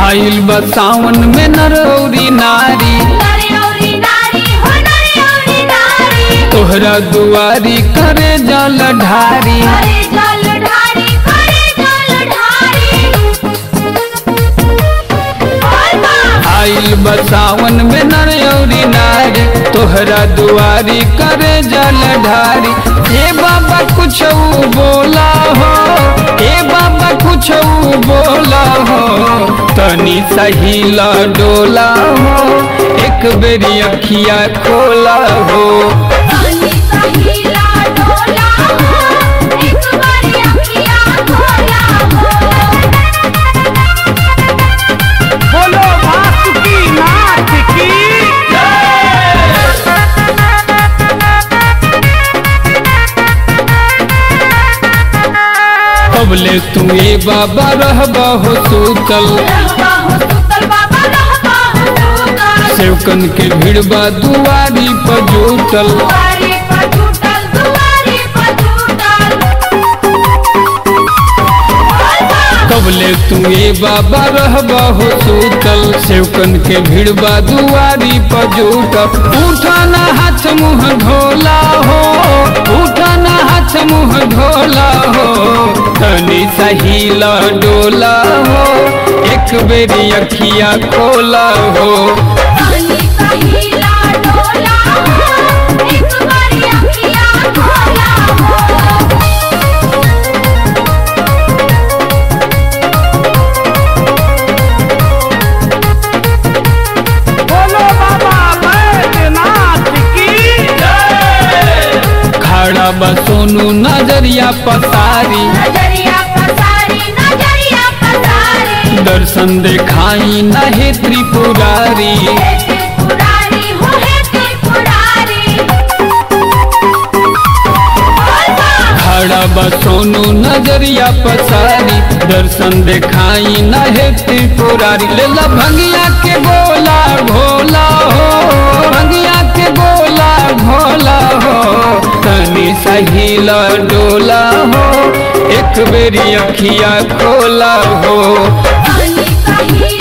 आइल बा सावन में नरौरी नारी नारी औरी नारी हो नारी औरी नारी तोहरा दुआरी करे जल ढारी करे जल ढारी करे जल ढारी बोल बा आइल बा सावन में नरौरी नारी तोहरा दुआरी करे जल ढारी ए बाबा कुछ बोला हो ए बाबा कुछ बोला हो तनी सही डोला हो एक बेरी अखिया खोला हो पानी सहीला डोला हो एक बारी अखियाँ खोला हो बोलो वासुकी नाथ की कबले तू ए बाबा रहबा हो सूतल रहबा हो सुतल बाबा रहबा हो सुतल सेवकन के भिड़बा दुआरी पर जुटल दुआरे पर टूटल दुआरे पर टूटल बोल बा कबले तू ए बाबा रहबा हो सूतल सेवकन के भिड़बा दुआरी पर जुटल उठाना हाथ मुँह धोला हो उठाना हाथ मुँह धोला हो तनी सही डोला हो एक बेरी अखिया खोला हो पानी सहीला डोला हो एक बारी अखियाँ खोला हो बोलो बाबा बैद्यनाथ की खड़ा बा सोनू नजरिया पसारी नजरिया पसारी नजरिया पसारी दर्शन देखाई नहे त्रिपुरारी हे त्रिपुरारी हो हे त्रिपुरारी बोल बा खड़ा बा सोनू नजरिया पसारी दर्शन देखाई नहे त्रिपुरारी लेला भंगिया के गोला भोला हो भंगिया के गोला भोला हो तनी सही डोला हो एक बेरी अखिया खोला हो पानी सही